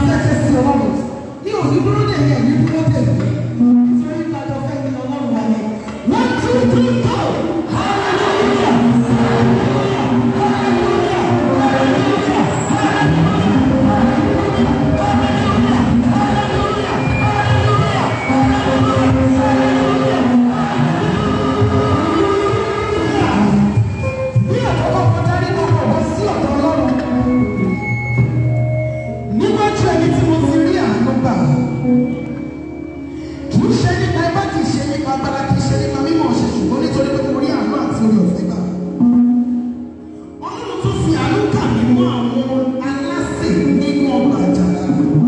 fẹ́ ṣe sí ọlọ́run ní òní dúró dè mí ẹ̀mí dúró dè mí nítorí ìdájọ́ fẹ́ ní ọlọ́run wa ni one two three go hallelujah hallelujah hallelujah bí àkọ́kọ́ kọjá nínú ọ̀rọ̀ sí ọ̀dọ̀ ọlọ́run níwájú ẹni tí mo ti rí àánú gbà kì í ṣe nípa ẹgbẹ́ kì í ṣe nípa agbára kì í ṣe nípa mímọ̀ ṣe ṣùgbọ́n nítorí pé mo rí àánú àti orí ọ̀fẹ́ gbà. ọlọ́run tún fi àánú kà mí mọ́ àwọn aláṣẹ nínú ọgbà àjàrà.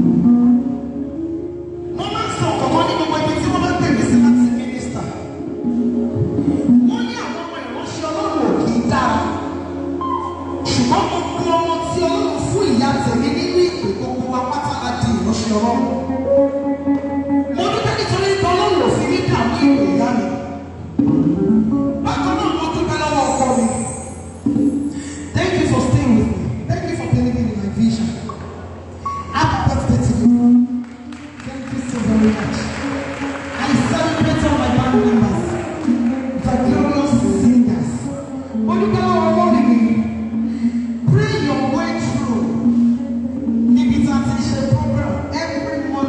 wọ́n máa ń sọ ọ̀kọ̀ọ̀kan ní gbogbo ibi tí wọ́n bá pè mí sí láti mínísítà. wọ́n ní àwọn ọmọ ìránṣẹ́ ọlọ́run ò kì í dára ṣùgbọ́n gbogbo ọmọ tí ọlọ́run fún ìyá tèmi nínú ìpè gbogbo wa pátá la di ìránṣẹ́ ọlọ́run. mo dúpẹ́ nítorí pé ọlọ́run ò fi mí dààmú ìpè ìyá mi. bákan náà mo dúpẹ́ lọ́wọ́ ọkọ mi. thank you for staying with me thank you for believing in my vision. happy birthday to you. thank you so very much. I celebrate all my band members. The glorious singers. Mo dúpẹ́ lọ́wọ́ ọlọ́run mi. Pray your way through. Níbi tí a ti ṣe program every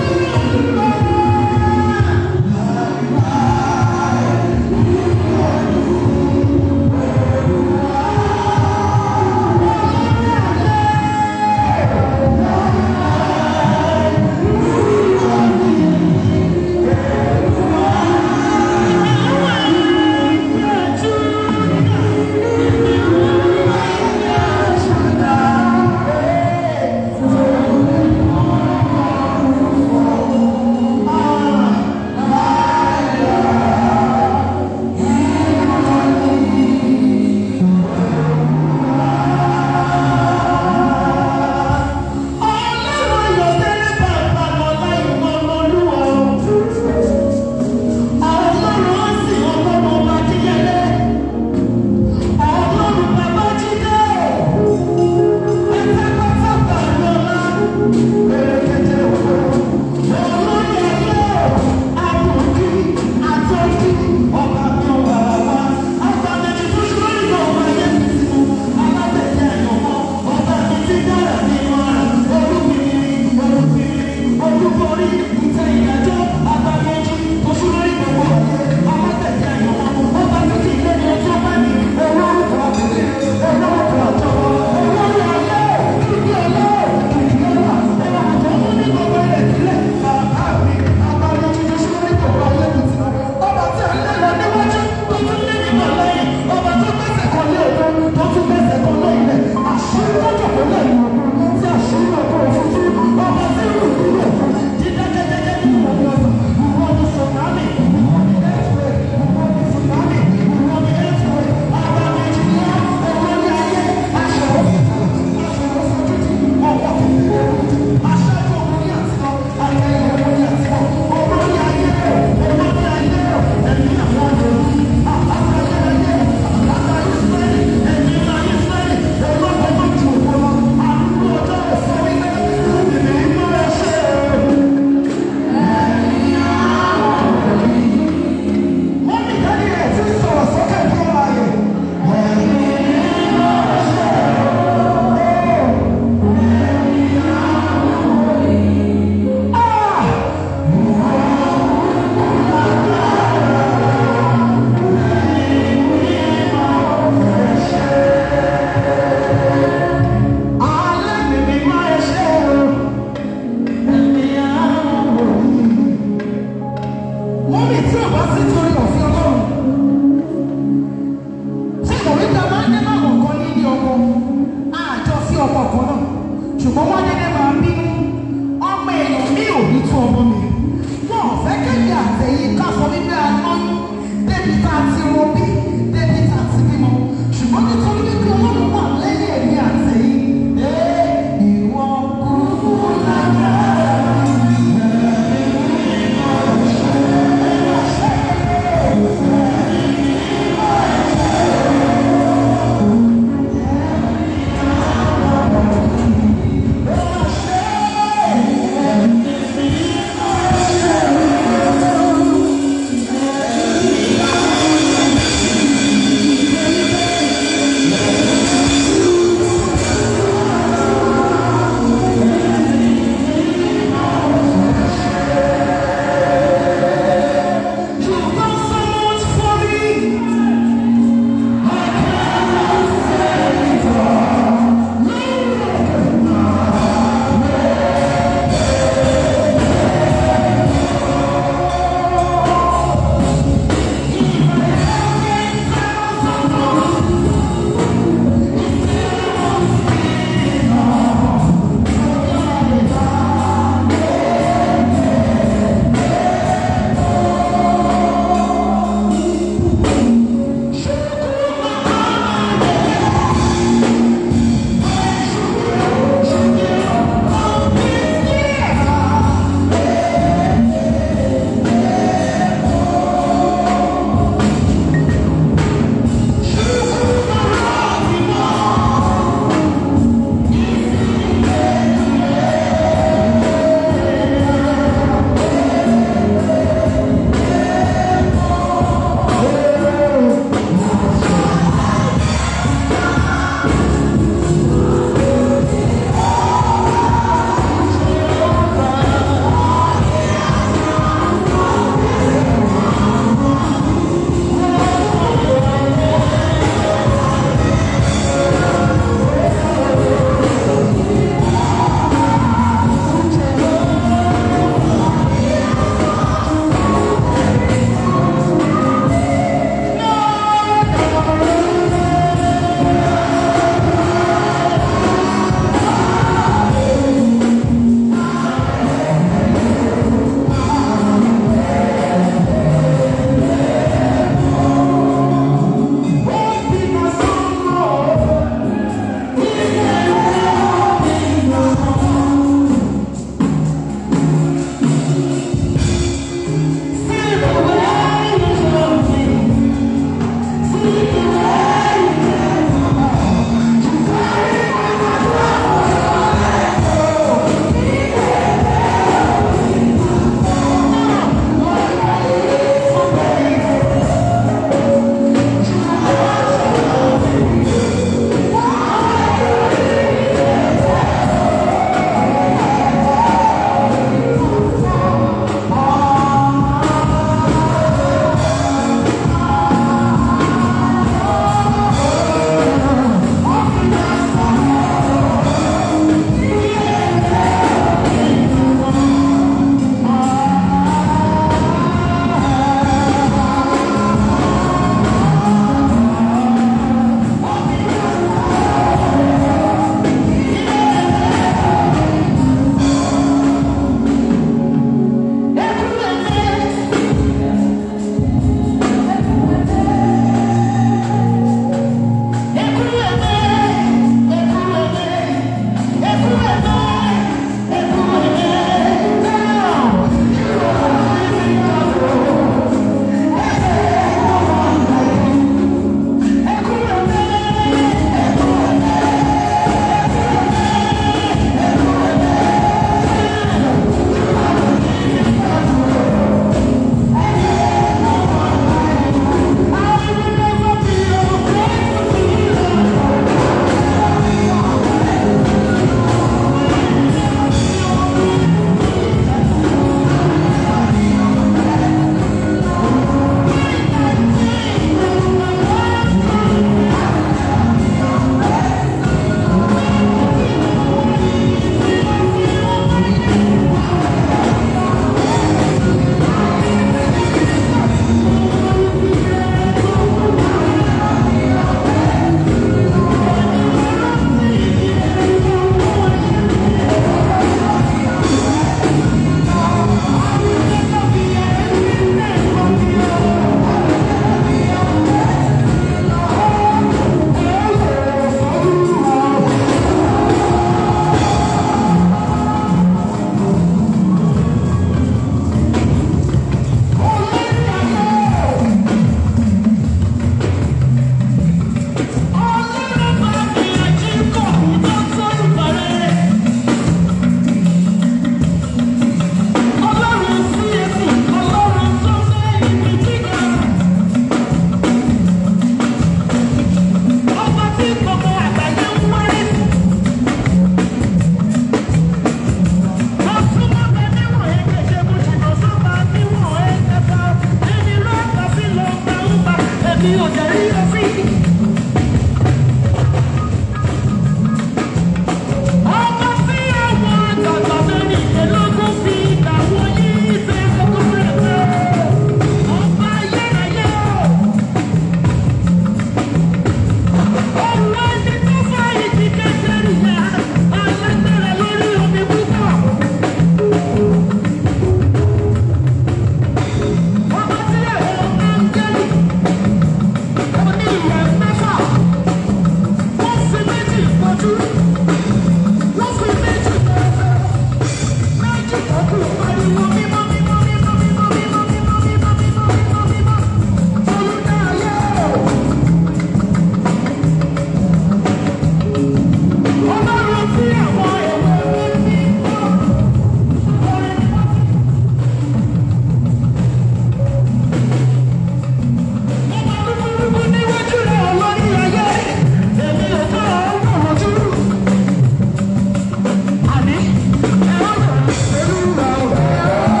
Àní, ẹ ó yọ̀ olúwa o.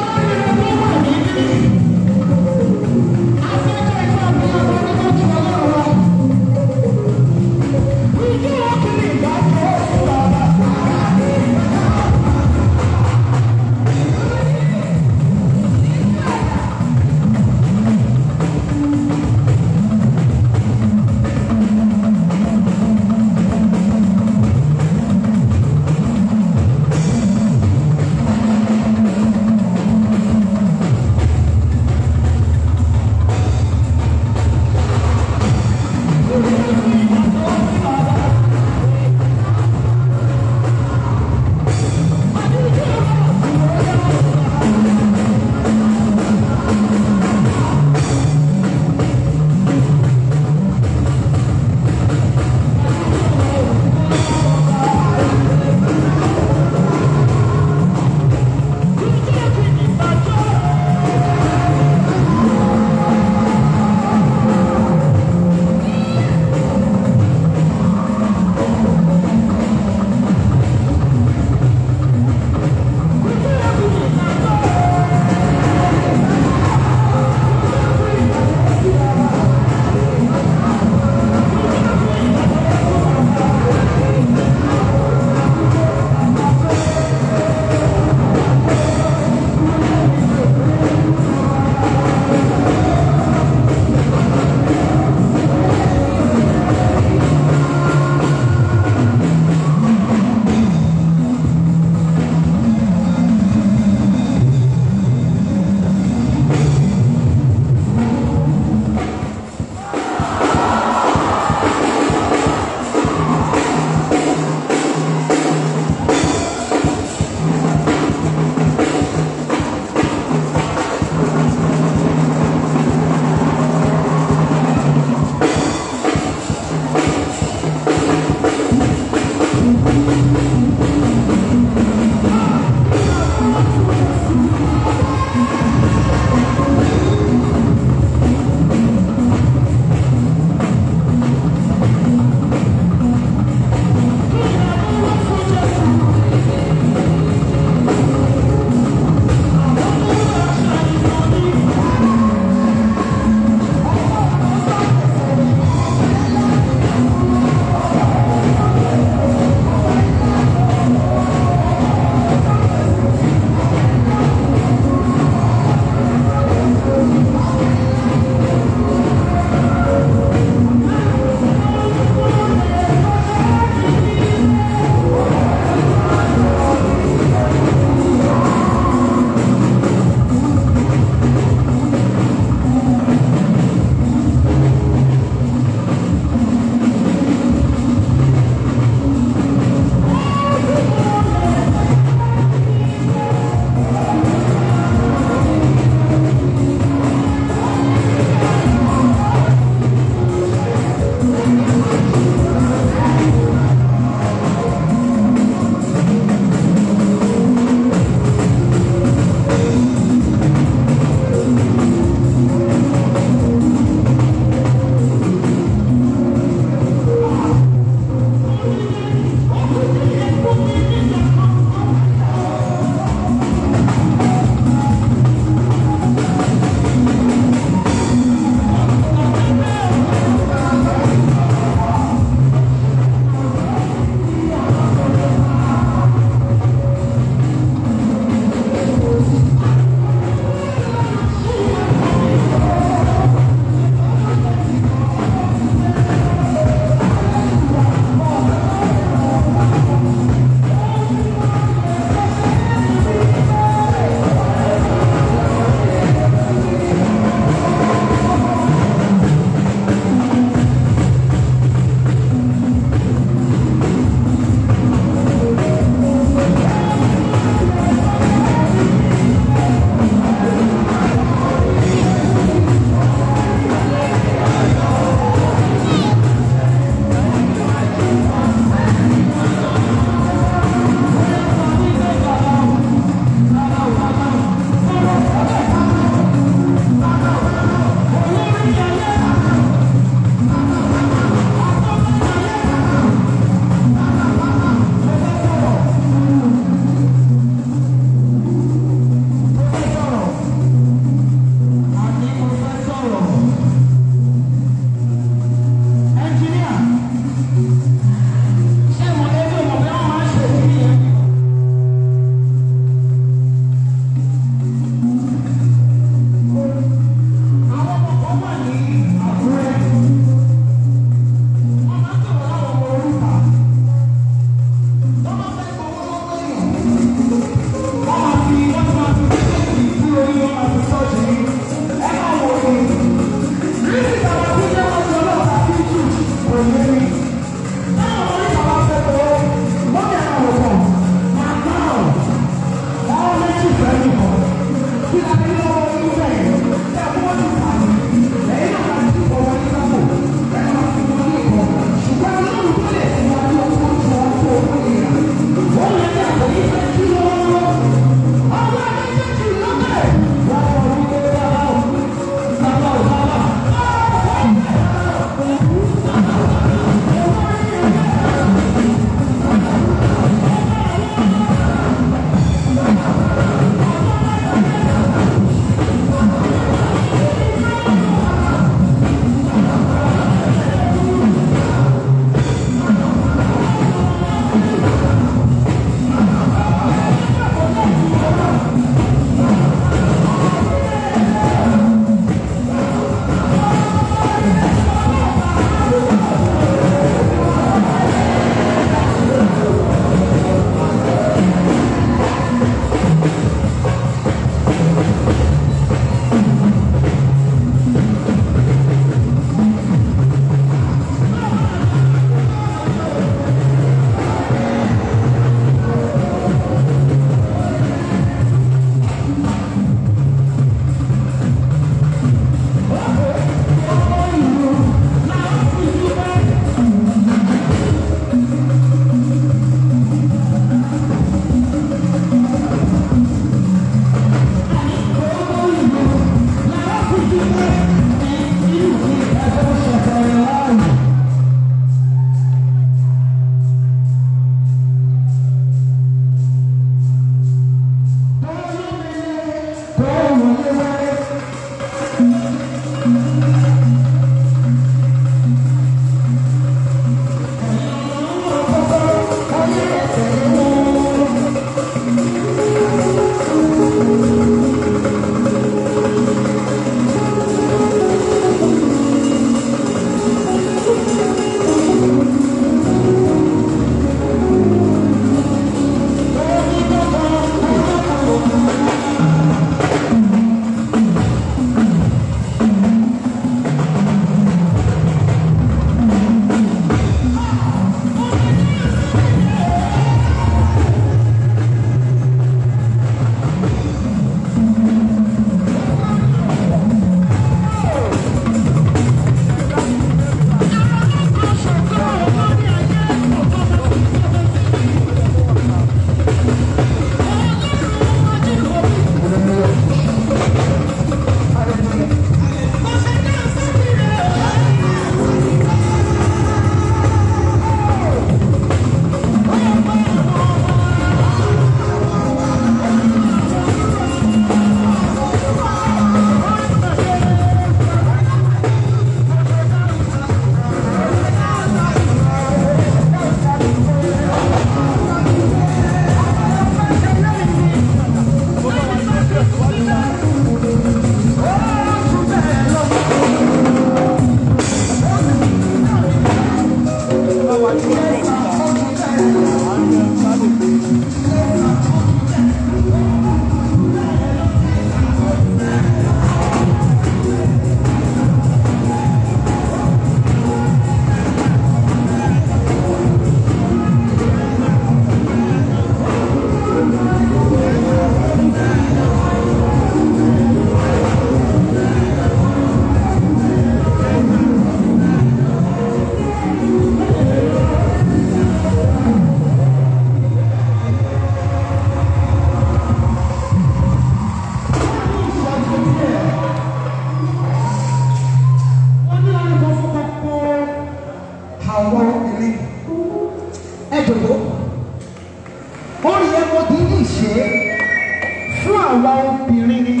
àwa obìnrin ni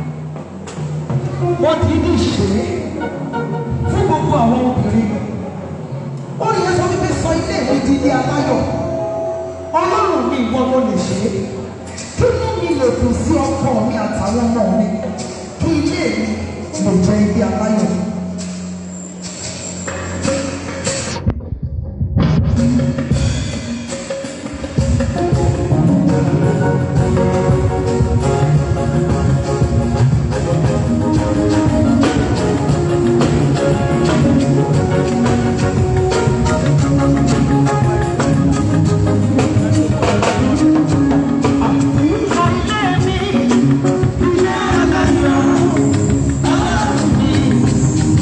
wọ́n ti ní ṣe é fún gbogbo àwọn obìnrin ó yẹ sọ wípé sọ ilé mi di ilé aláyọ̀ ọlọ́run mi ìwọ mo lè ṣe é kí inú mi lè dùn sí ọkọ mi àtàwọn ọmọ mi kí ilé mi lè jẹ́ ilé aláyọ̀. Ilé mi, ilé aláyọ̀.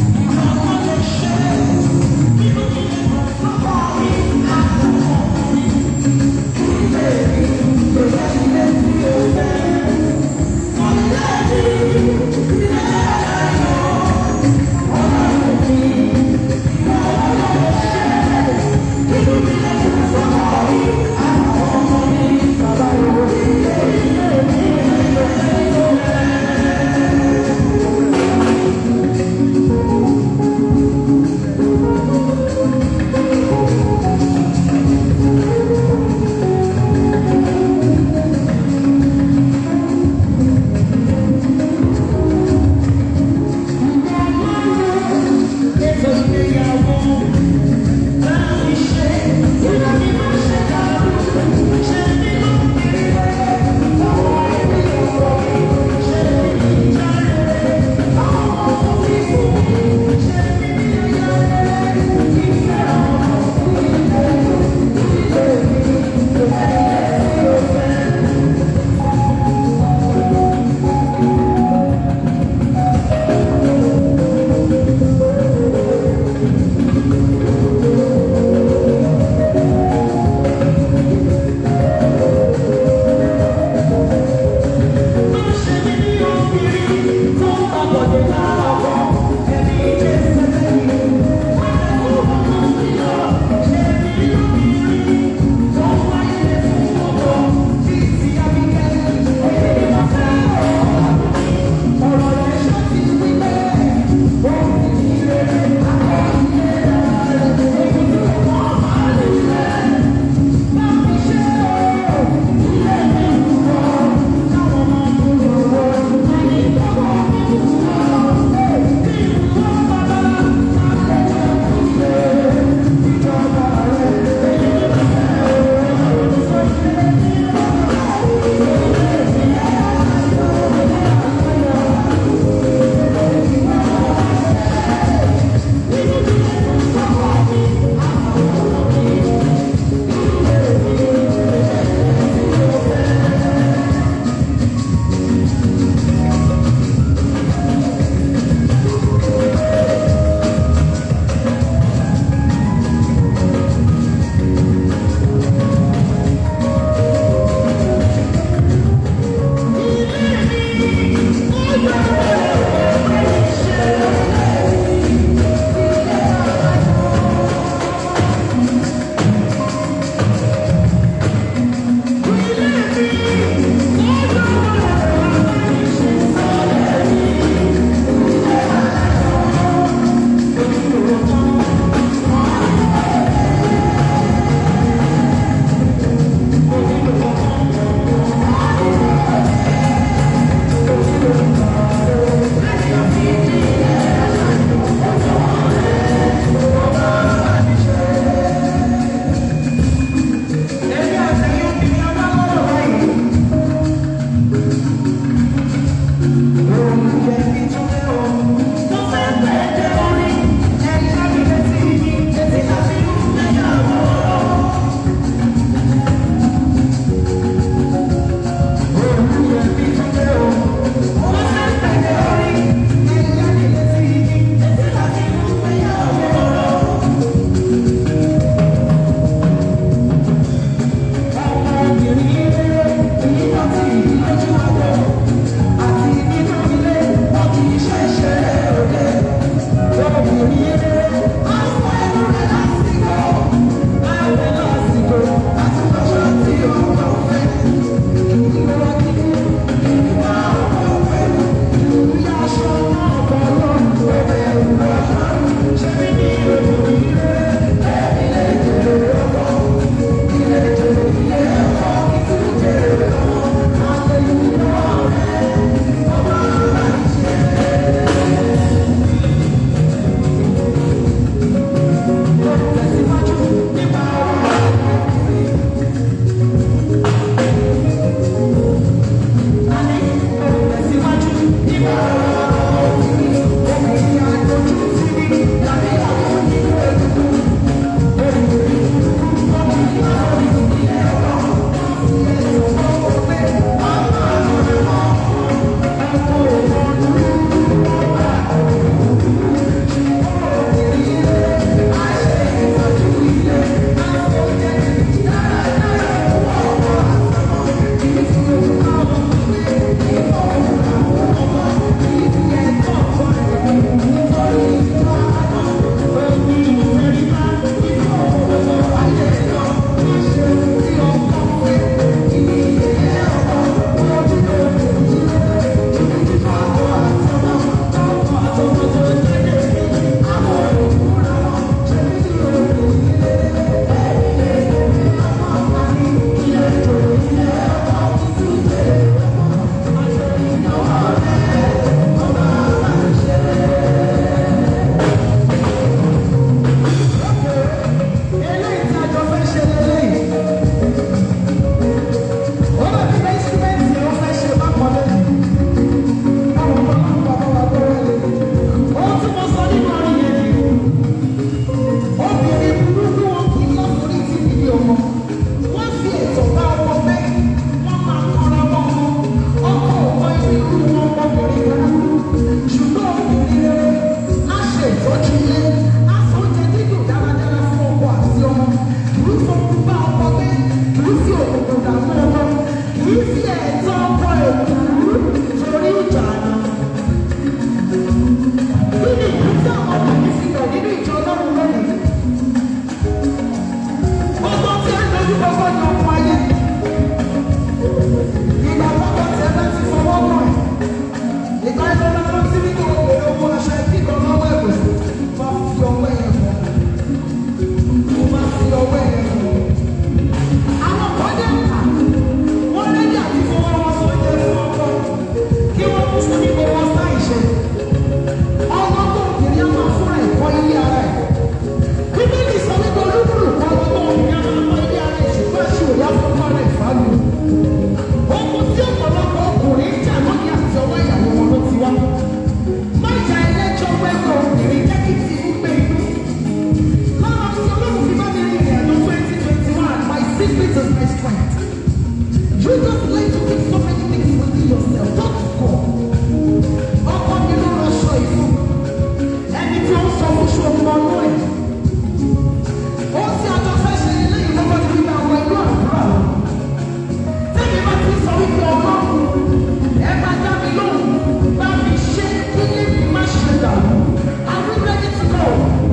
fún ní gbogbo ọ̀sán ìṣe. Ọlọ́gbọ́n obìnrin á máa fúnra ẹ̀kọ́ ilé ara ẹ̀. Bíbélì sọ wípé olúkúlùkù ọlọ́gbọ́n obìnrin á máa kọ́ ilé ara ẹ̀ ṣùgbọ́n ṣe òyà fún fọ́nrán ìfàlù. Ohun tí ọ̀pọ̀lọpọ̀ ọkùnrin ń jà lónìí àti ọwọ́ ìyàwó wọn ló ti wá. Má jà ẹlẹ́jọ́ wẹ́gbẹ́ obìnrin jẹ́ kí ti ń gbé inú. Lára tí Ọlọ́run fi bá mi rìn ìrìn àjò twenty twenty one, my secret is my strength. You just like to keep so many things within yourself. Don't go. Ọkọ mi ló rọṣọ ìfún. Ẹni tí ó ń sọ fún ṣòwò ọdún ẹ̀. Ó ti àjọ fẹ́ ṣe ilé ìlọ́wọ́ ti fi máa wọ inú àdúrà lọ. Tẹ́mi bá ti sọ wípé ọlọ́run ẹ máa dá mi lóhùn bá mi ṣe kí ní mi má ṣe dàrú. Are we ready to go?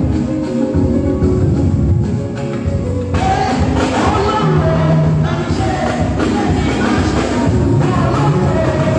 Ẹ ọlọ́run bá mi ṣe kí ní mi má ṣe dàrú.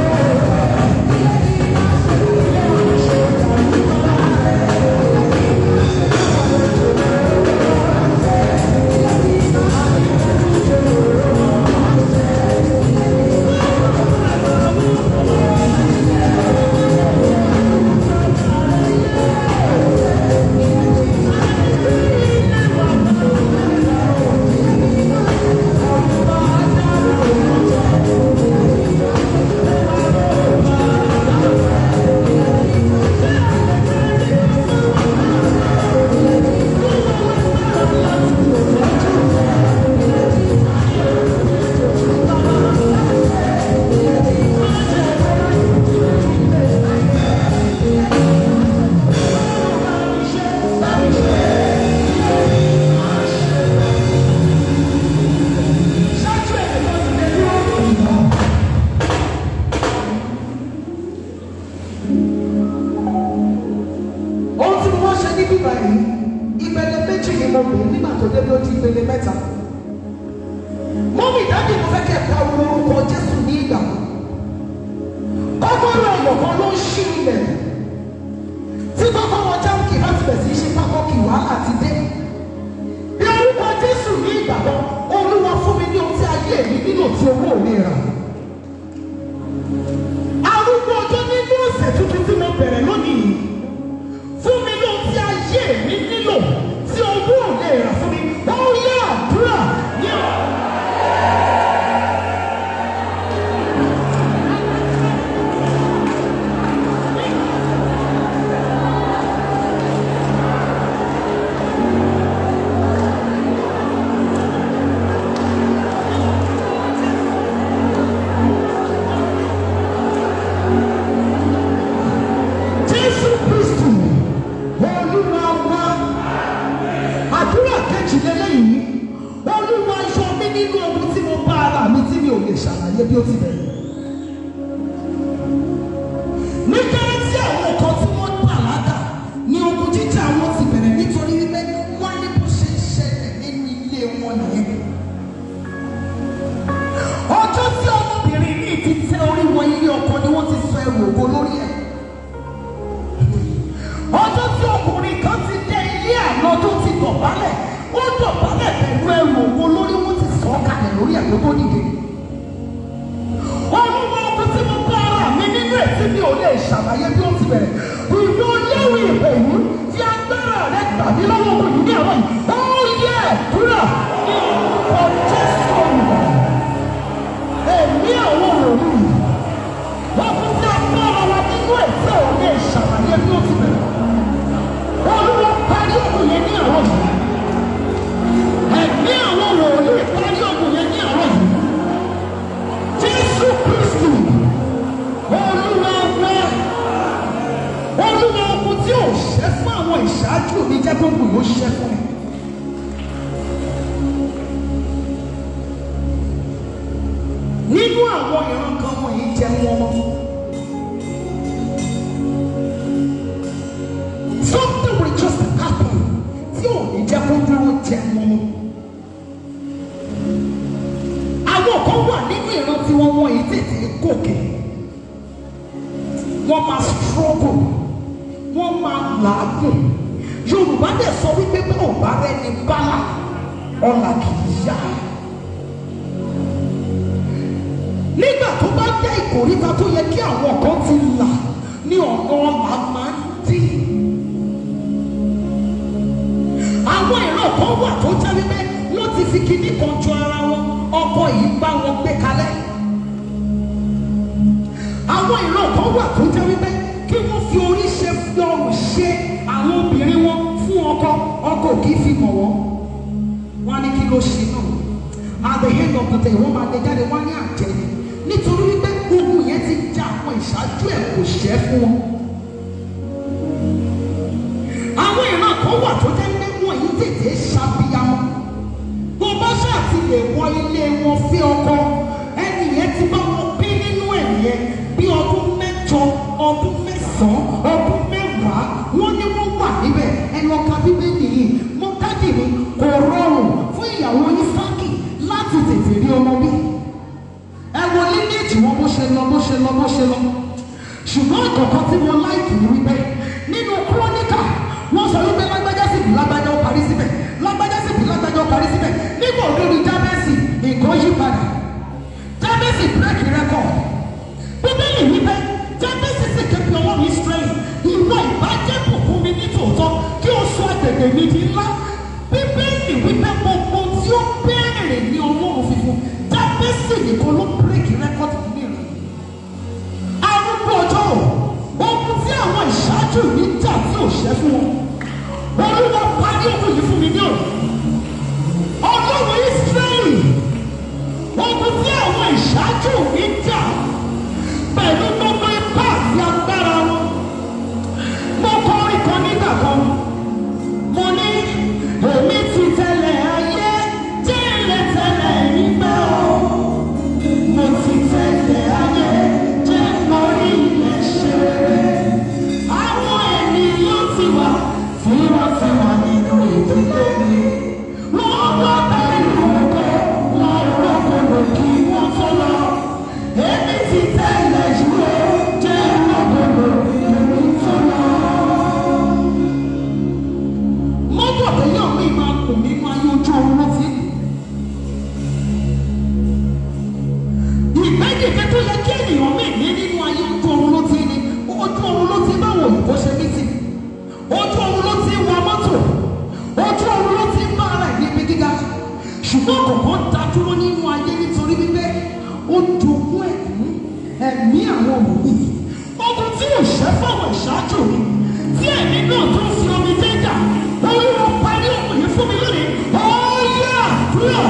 Ṣáájú ẹ̀ ló ti lè dúró. Ohun tí wọ́n ṣe ní bíbá yìí, ìpele méjì ni mo pè é nígbà tó débi ó di ìpele mẹ́ta. Mọ́mí ìdájọ́ mo fẹ́ kẹ́ ẹ̀ pariwo orúkọ Jésù ní ìgbà kan. Kọ́kọ́rọ́ ọ̀yọ̀ kan ló ń ṣí ilẹ̀. Tí kọ́kọ́rọ́ jáǹkì bá ti bẹ̀ sí í ṣe pákọ́kì wàhálà ti dé. Bí orúkọ Jésù ní ìgbà kan, Olúwa fún mi ní ohun tí ayé mi nílò tí owó mi rà. Arúgbó ọjọ́ nínú ọ̀sẹ̀ tuntun tí mo bẹ̀rẹ̀ lónìí yìí. Fún mi ní ohun tí ayé mi nílò tí owó ò lè rà fún mi. Ó yẹ àdúrà ní ọ̀. Jésù Kristu Olúwa wa àdúrà kejì lélẹ́yìí Olúwa yọ mí nínú ohun tí mo bá ara mi tí mi ò lè ṣàlàyé bí ó ti bẹ̀rẹ̀. Nígbà tí àwọn kan tí wọ́n bàlágà ni ogun jíjà wọn ti bẹ̀rẹ̀ nítorí wípé wọ́n ní bó ṣe ń ṣẹlẹ̀ nínú ilé wọn nìyẹn. Ọjọ́ tí ọmọbìnrin yìí ti tẹ orí wọ ilé ọkọ ni wọ́n ti sọ ẹrù ògo lórí ẹ̀ ọjọ́ tí ọkùnrin kan ti dé ilé àná tó ti dọ̀bálẹ̀ ó dọ̀bálẹ̀ pẹ̀lú ẹrù ògo lórí wọn ti sọ ọ́ kalẹ̀ lórí ẹ̀ tó tó dìde. olúwa ọkùnrin tí mo bá ara mi nínú ẹ̀ tí mi ò lè ṣàlàyé bí ó ti bẹ̀rẹ̀ ìlú léwu ìpè yìí tí agbára rẹ̀ tàbí lọ́wọ́ ọmọ yìí ní àwọn yìí ó yẹ ẹ̀dúrà ní orúkọ jésù olùkọ́ èmi àwọn òròlù yìí wọ́n kún sí agbára wa nínú ẹ̀ tí ò lè ṣàlàyé bí ó ti bẹ̀rẹ̀ olúwa parí ògùn yẹn ní àwọn yìí ẹ̀mí àwọn wòlíì parí ògùn yẹn ní àwọn yìí jésù kristu olúwa wá olúwa ogun tí ò ṣẹ́ fún àwọn ìṣáájú mi jẹ́ gbogbo yóò ṣẹ́ fún mi. nínú àwọn ìran kan wọ̀nyí jẹ́ wọn mọ́. something will just happen tí ò ní jẹ́ kó dúró jẹ́ wọn mọ́. àwọn kan wà nínú ìran tí wọ́n wọ̀nyí tètè gòkè. wọ́n máa struggle wọ́n máa làágùn. Yorùbá dẹ̀ sọ wípé bí ò bá rẹ̀ ní bálà ọ̀là kì í yá. nígbà tó bá dé ìkòríta tó yẹ kí àwọn kan ti là ní ọ̀nà ọ̀la máa ń dí. àwọn ìran kan wà tó jẹ́ wípé wọ́n ti fi kinní kan jọ ara wọn ọkọ yìí bá wọn gbé kalẹ̀. àwọn ìran kan wà tó jẹ́ wípé kí wọ́n fi orí ṣe fi ọrùn ṣe àwọn obìnrin wọn fún ọkọ ọkọ kì í fi mọ̀ wọ́n. wọ́n á ní kí ló ṣe náà at the end of the day wọ́n máa lè jáde wọ́n á ní àjẹ́ ni nítorí wípé gbogbo yẹn ti já àwọn ìṣáájú ẹ̀ kò ṣẹ́ fún wọn. àwọn ìran kan wà tó jẹ́ pé wọ́n yìí tètè ṣàbíyamọ́ bó bá ṣáà ti lè wọ ilé wọn fí ọkọ ẹni yẹn ti bá wọn bí nínú ẹ̀ yẹn bí ọdún mẹ́jọ ọdún mẹ́sàn-án ọdún mẹ́wàá wọ́n ní wọ́n wà níbẹ̀ ẹnu ọkà bíbélì yìí mo dájú mi kò rọrùn fún ìyàwó Ísákì láti tètè rí ọmọ bí ẹ wo línéèjì wọn bó ṣe lọ bó ṣe lọ bó ṣe lọ ṣùgbọ́n àkọ́kọ́ tí mo láìkì ní wípé nínú kúrónìkà wọ́n sọ wípé lágbájá sì bí lágbájá ó parí síbẹ̀ lágbájá sì bí lágbájá ó parí síbẹ̀ nígbà olórí jábẹ́sì nǹkan yí padà jábẹ́sì bírèkì rẹ́kọ̀d bíbélì wípé jábẹ́sì sì ké pe ọlọ́run Ísírẹ́lì ìwọ ìbàjẹ́ bùkún mi ní tòótọ́ kí o sọ agbègbè mi di ńlá bíbélì wípé gbogbo tí ó béèrè ní ọlọ́run fífún jábẹ́sì nìkan ló bírèkì rẹ́kọ̀d nínú ìrìn arúgbó ọjọ́ ogun tí àwọn ìṣáájú mi jà tí ò ṣẹ́ fún wọn olúwa parí ogun yìí fún mi ní òní ọlọ́run Ísírẹ́lì ogun tí àwọn ìṣáájú mi jà pẹ̀lú gbogbo ipá àti agbára wọn mo kọ orin kan nígbà kan mo ní èmi ti tẹ̀lé ayé jẹ́ ilẹ̀ tẹ̀lé ìgbẹ́ o mo ti tẹ̀lé ayé jẹ́ orí ilẹ̀ ṣe àwọn ènìyàn ti wà tí wọ́n ti wà nínú ìdílé mi wọ́n wá bẹ̀rù ọkọ̀ wọn rọ́kọ̀rọ̀ kí wọ́n tó lọ èmi ti tẹ̀lé ìwé jẹ́ rọ́kọ̀rọ̀ èmi tó lọ. mọ́tò téèyàn mi máa kù nínú ayé ojú oorun ló ti ìgbẹ́dẹ̀gbẹ́ tó yẹ kí ènìyàn mí ní nínú ayé ojú oorun ló ti ní ojú oorun ló ti báwo òyìnbó ṣe ní tì ojú oorun ló ti wa mọ́tò ojú oorun ló ti bá ara ẹ̀ níbi gíga ṣùgbọ́n kọ̀ọ̀kan dá dúró nínú ayé nítorí wípé ó jogún ẹ̀mí ẹ̀mí àwọn wòlíì ogun tí ò ṣẹ́ fáwọn ìṣáájú mi tí ẹ̀mí náà tó fi omi dé jà olúwa parí òkú yìí fún mi lónìí ó yá àdúrà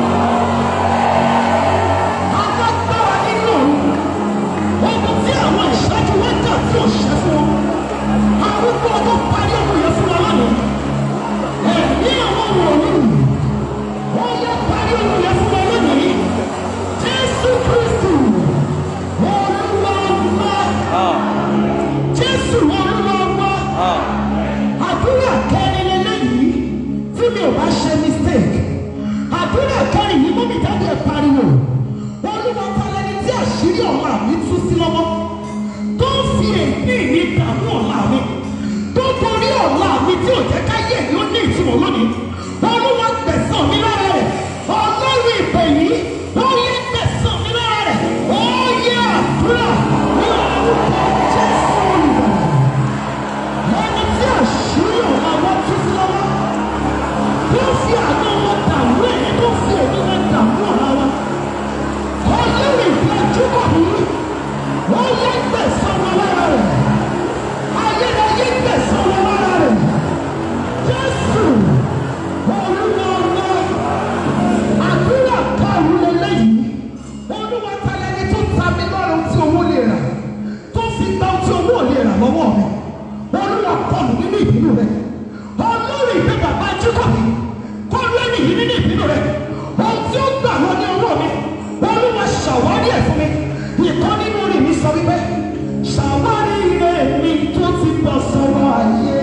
alágbára nínú ogun tí àwọn ìṣáájú wa jà tí ò ṣẹ́ fún wọn arúgbó ọdún parí òkú yẹn fún wa lónìí ẹ̀mí àwọn wòlíì ó yá parí òkú yẹn fún wa lónìí jésù kristu olúwa wá jésù olúwa wá àdúrà kẹrin lélẹ́yìí tí mi ò bá ṣe mistake àdúrà kẹrin yìí mú mi jáde pariwo olúwa talẹ́ni tí àṣírí ọ̀la mi tú sí lọ́wọ́ tó ń fi èmi mi dààmú ọ̀la mi tó torí ọ̀la mi tí ò jẹ́ káyé mi ó ní ìtumọ̀ lónìí olúwa gbẹ̀san mi lára rẹ̀ ọlọ́run ìpè yìí ó yẹ gbẹ̀san mi lára rẹ̀ ó yẹ àdúrà ní orúkọ jésù olùbàdàn ẹni tí àṣírí ọ̀la wọn tú sí lọ́wọ́ tó fi àánú wọn dààmú ẹ̀yẹ tó fi èmi wọn dààmú ọ̀la wọn ọlọ́run ìgbàjú kọ̀ mí wọ́n yẹ gbẹ̀san wọn lára rẹ̀ ayérayé gbẹ̀san wọn lára rẹ̀ jésù olúwa ọlọ́ àdúrà karùn-ún lélẹ́yìí olúwa talẹ́ni tó ta mi lọ́rùn tí owó lè rà tó fi gba ohun tí owó ò lè rà lọ́wọ́ mi olúwa kọlù nínú ìbínú rẹ̀ olórí ìgbé bàbá jíkọ̀bí kọlu ẹni yìí nínú ìbínú rẹ̀ ohun tí ó gbà lọ ní ọwọ́ mi olúwa ṣàwárí ẹ̀ fún mi ìkan nínú rẹ̀ mi sọ wípé ṣàwárí rẹ̀ mi tó ti bọ̀ sọ̀rọ̀ ayé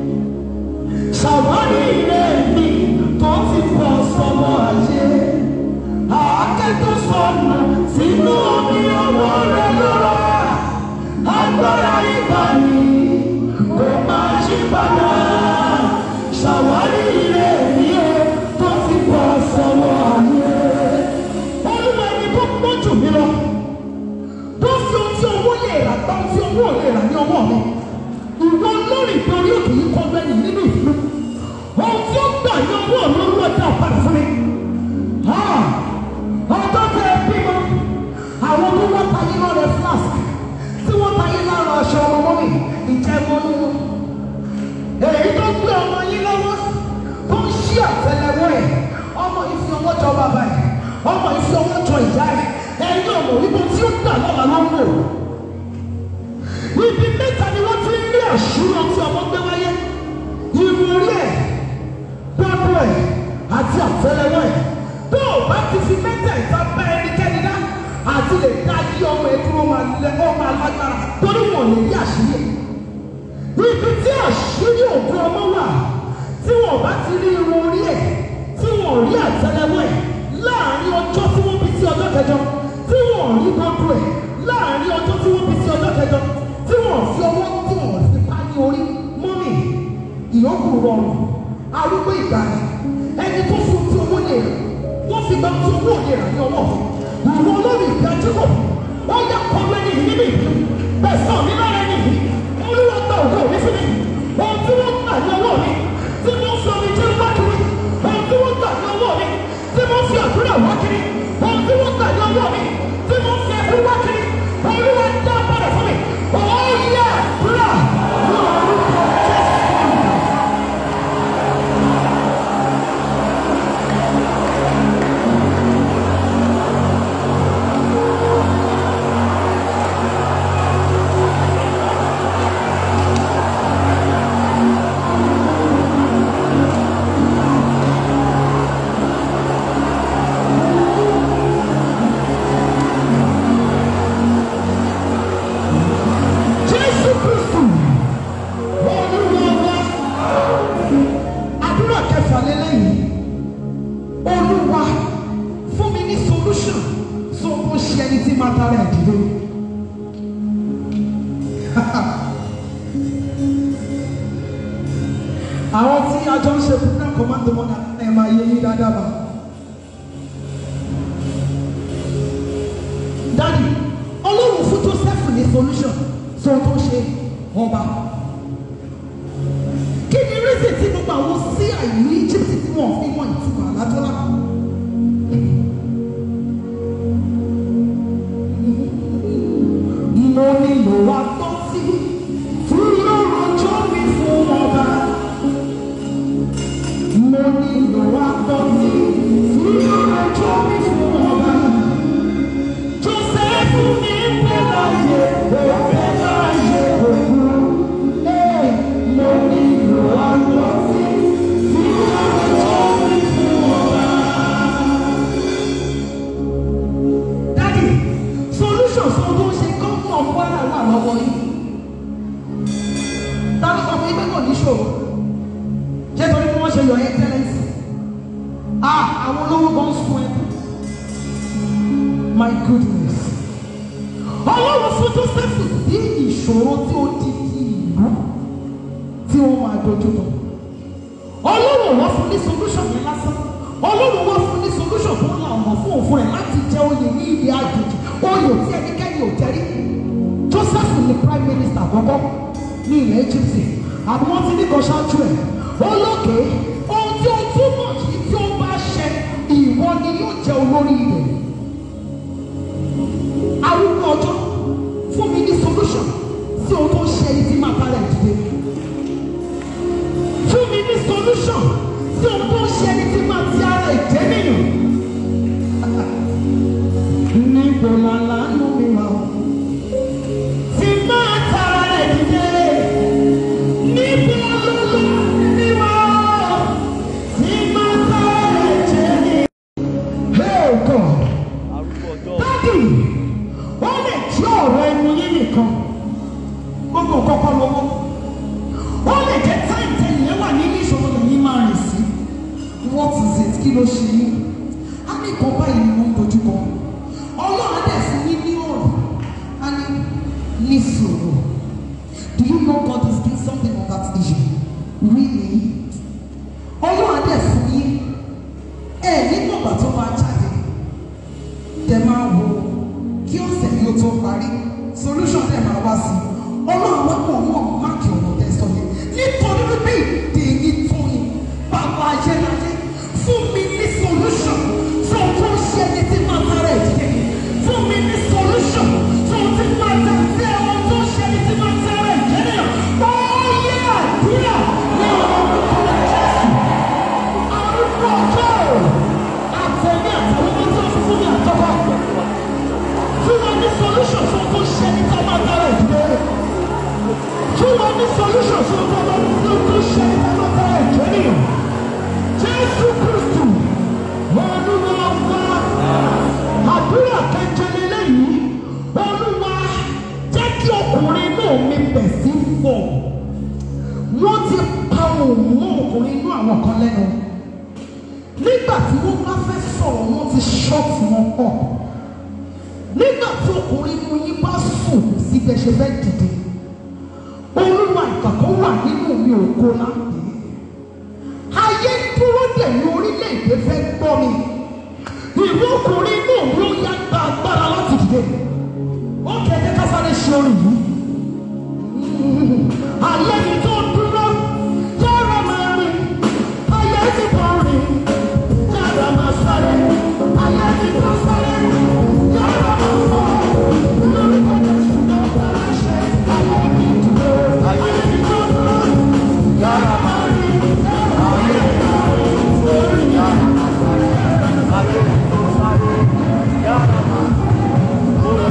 ṣàwárí rẹ̀ mi tó ti bọ̀ sọ̀rọ̀ ayé àáké tó sọnù sínú omi ọwọ́ rẹ̀ lọ́rọ̀ agbára ìbàní kò máa ṣí padà ṣàwárí rẹ̀ mi ó tó ti bọ̀ sọ̀rọ̀ ayé olúwa ẹni tó pọ̀ jù mí lọ àtẹ́lẹwọ́ ẹ̀ ọmọ yìí fi ọwọ́ jọ bàbá ẹ̀ ọmọ yìí fi ọwọ́ jọ ìyá ẹ̀ ẹ̀yin ọmọ ibo tí ó dà lọ́la ló ń wò ibi mẹ́ta ni wọ́n ti ń rí àṣírí tí ọmọ gbé wáyé irun orí ẹ̀ gbọ́dọ̀ ẹ̀ àti àtẹ́lẹwọ́ ẹ̀ tó o bá ti fi mẹ́tẹ̀ẹ̀ta bá ẹnikẹ́ni dá àti lè dá yí ọmọ ẹ̀ dúró máa lẹ ọ máa lágbára torí wọn lè rí àṣírí ẹ̀ ibi tí àṣírí òkú ọmọ wà tí wọn bá ti rí irun orí ẹ̀ tí wọn rí àtẹ́lẹwọ́ ẹ̀ láàrin ọjọ́ tí wọ́n bí sí ọjọ́ kẹjọ tí wọn rí gbọ́dọ̀ ẹ̀ láàrin ọjọ́ tí wọ́n bí sí ọjọ́ kẹjọ tí wọn fi ọwọ́ tí wọn fi pa ní orí mọ́mì ìyókù rọrùn arúgbó ìgbà ni ẹni tó fún tí owó lè rà wọ́n fi gbà tí owó lè rà ní ọwọ́ àwọn olórí ìgbà jókòó wọ́n yà kọ́ lẹ́ni yìí níbi ìlú bẹ́ẹ̀ sọ mí lára ẹni yìí olúwa gba òkú mi fún mi ohun tí wọ́n gbà ní ọwọ́ mi tí wọ́n fi omi jẹ́ wá kiri ohun tí wọ́n gbà ní ọwọ́ mi tí wọ́n fi àdúrà wá kiri ohun tí wọ́n gbà ní ọwọ́ mi tí wọ́n fi ẹkú wá kiri olúwa dá padà fún mi ọ̀ọ́ yẹ àdúrà ní orúkọ jésù. Jésù Kristu Olúwa wa àdúrà kẹfà lélẹ́yìn Olúwa fún mi ní solution tó ń ṣe ẹni tí máa tara ẹ̀ dìde. Àwọn tí a jọ ń ṣe program command the money ẹ̀ máa yé yín dáadáa bá. Dádì, Ọlọ́run fún Joseph ní solution tó tó ṣe ọba. Kí ni reason tí gbogbo àwọn sí àìní Egypt tí wọ́n fi mọ ìtumọ̀ àlátọ́lá? Mo nílò wa gbọ́ sí fúnra ọjọ́ mi fún ọba. Mo nílò wa gbọ́ sí fúnra ọjọ́ mi fún ọba. Joseph ní pẹ́láyé, ó pẹ́láyé òkú. Ee, mo nílò wa gbọ́ sí fúnra ọjọ́ mi fún ọba. Dádì, solution fún tó ń ṣe gómìnà Kwara wà lọ́wọ́ yìí. Ta ló sọ fún yín pé kò ní ṣòro? Ṣé torí bí wọ́n ṣe yọ excellence? Ah, àwọn olówó kan ń sun ẹ. My goodness. Ọlọ́run fún Joseph sí ìṣòro tí ó di ti ìlú tí wọ́n máa dojú lọ. Ọlọ́run wọ́n fún ní solution yẹn lásán. Ọlọ́run wọ́n fún ní solution tó ń la ọ̀nà fún òfin rẹ̀ láti jẹ oyè ní ilé àjèjì. Oyè tí ẹnikẹ́ni ò jẹ́ rí. Joseph ni prime minister àkọ́kọ́ ní ilẹ̀ Egypt. Àbí wọ́n ti ní kan ṣáájú ẹ̀. Olókè ohun tí ó túmọ̀ yìí tí ó bá ṣẹ ìwọ ni yóò jẹ olórí ilẹ̀ arúgbó ọjọ́ fún mi ní solution sí ohun tó ń ṣe ẹni tí máa bára ẹ̀ dìde. fún mi ní solution sí ohun tó ń ṣe ẹni tí máa ti ara ẹ̀ jẹ́ nìyàn. níbo la lánàá mi wà ó. tí máa tara ẹ̀ dìde. níbo la lánàá mi wà ó. tí máa tara ẹ̀ jẹ́ nìyàn. Hey God dádì ó lè jẹ́ ọ̀rọ̀ ẹnu yín nìkan gbogbo kọ́kọ́ lọ́wọ́ ó lè jẹ́ táìtẹ̀ yẹn wà nínú ìṣòro lẹ́yìn máa rìn sí what is it kí ló ṣe yín á ní kan báyìí ni wọ́n ń dojú kọ ọlọ́run á dẹ̀ fún yín ní ọ̀rọ̀ á ní ní sùúrù do you know God is doing something on that issue really ọlọ́run á dẹ̀ fún yín ẹ̀ nígbà ìgbà tó máa jáde tẹ máa wo kí ọ̀sẹ̀ yìí ó tó parí solution tẹ máa wá sí ọlọ́run wá pọ̀ mọ́ máàkì ọ̀rọ̀ tẹ sọ yẹn nítorí wípé ìdè ní fún ni bàbá ayérayé fún mi ní solution fún tó ń ṣe ẹni tí máa tara ẹ̀ dìde fún mi ní solution fún tí máa tẹ sí ẹ̀wọ̀n tó ń ṣe ẹni tí máa tara ẹ̀ jẹ́ nìyàn ó yẹ àdúrà ní ọ̀rọ̀ orúkọ Jésù omi bẹ̀ sí fọ̀ wọ́n ti pa òun mọ́ ọkùnrin inú àwọn kan lẹ́nu nígbà tí wọ́n bá fẹ́ sọ̀rọ̀ wọ́n ti ṣọ́ọ̀tì wọn pọ̀ nígbà tí ọkùnrin inú yín bá sùn sí bẹ́ẹ̀ ṣe fẹ́ dìde olúwa ìkàkọ́ wà nínú mi ògo láǹdé ayé dúró dè ní orílẹ̀-èdè fẹ́ gbọ́ mi ìwé ọkùnrin inú mi ó yá gba agbára láti dìde ó kẹ́kẹ́ kásáré ṣe orin yìí ayé mi tó dúró yára máa rìn ayé ti bọ̀ rìn yára máa sáré ayé mi tó sáré yára máa fọ́ lórúkọ Jésù náà bára ṣe ayé mi dúró ayé mi tó dúró yára máa rìn ayé mi tó rìn yára máa sáré ayé mi tó sáré yára máa fọ́.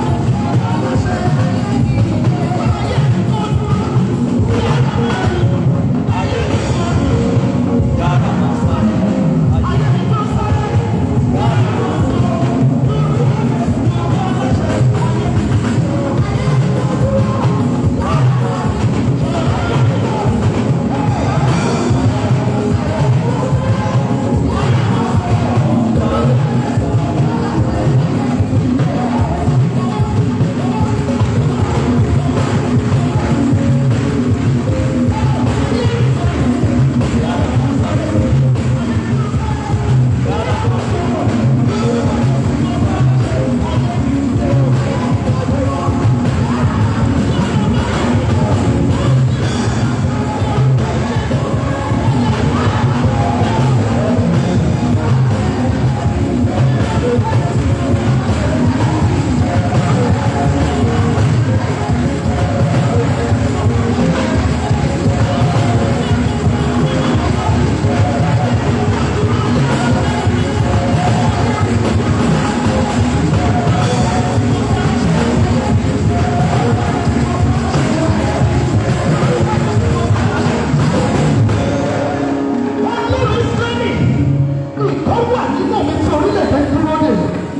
Ọlọ́run Ísírẹ́lì nǹkan wà nínú mi tí orílẹ̀-èdè dúró dè.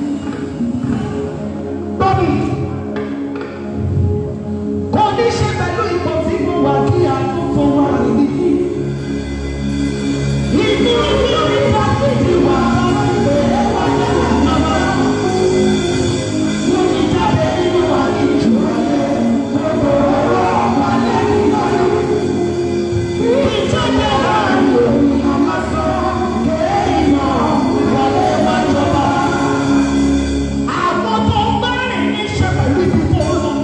Bọ́bí, kò ní ṣe pẹ̀lú ipò tí mo wà kí àtúntò wà níbí. Ìdí ìdí orí fásitì wà lọ́wọ́ wà lọ́wọ́ màmá. Mo ní jáde nínú wa ní ìjọba yẹn. Gbogbo ọ̀rọ̀ wà lẹ́yìn lọ́yọ̀. Ìjọba láàrin òun àmọ́ sọ kéèyàn wọlé wájọba. Àwọn tó ń bá rìn ní ṣe pẹ̀lú ibi tó ń lọ.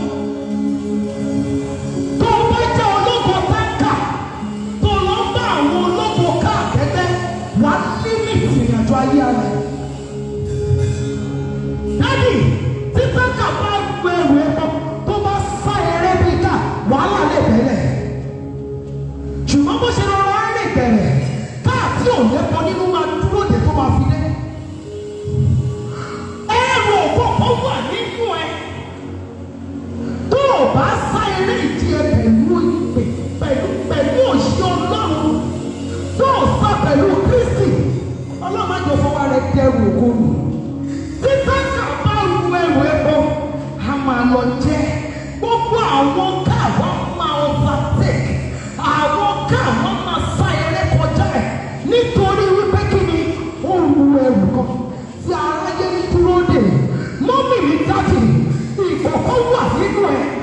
Tó bá jẹ́ ológo táǹkà, tó lọ ń bá àwọn ológo káàkẹ́tẹ́, wà á límìtì ìrìnàjò ayé rẹ̀. Dádì, tí táǹkà bá gbé ẹrù epo tó bá sá eré bí ká, wàhálà lè bẹ̀rẹ̀ ṣùgbọ́n bó ṣe rọra rìn bẹ̀rẹ̀ káàtì òlépo nínú máa dúró de tó máa fi dé. ẹrù òkòkò wà nínú ẹ tó o bá sá eré ìdí ẹ pẹ̀lú ìpè pẹ̀lú pẹ̀lú òṣì ọlọ́run tó o sá pẹ̀lú kristi ọlọ́run má jọ fọwọ́ rẹ dẹrù òkòlù títà kà bá ru ẹrù epo a máa lọ jẹ gbogbo àwọn káàwá máa overtake àwọn káàwá máa sá eré kọjá ẹ nítorí wípé kí ni ó ru ẹrù kan tí aráyé ń dúró dè mọ́mì mi dájì ìkọ̀kọ̀ wà nínú ẹ̀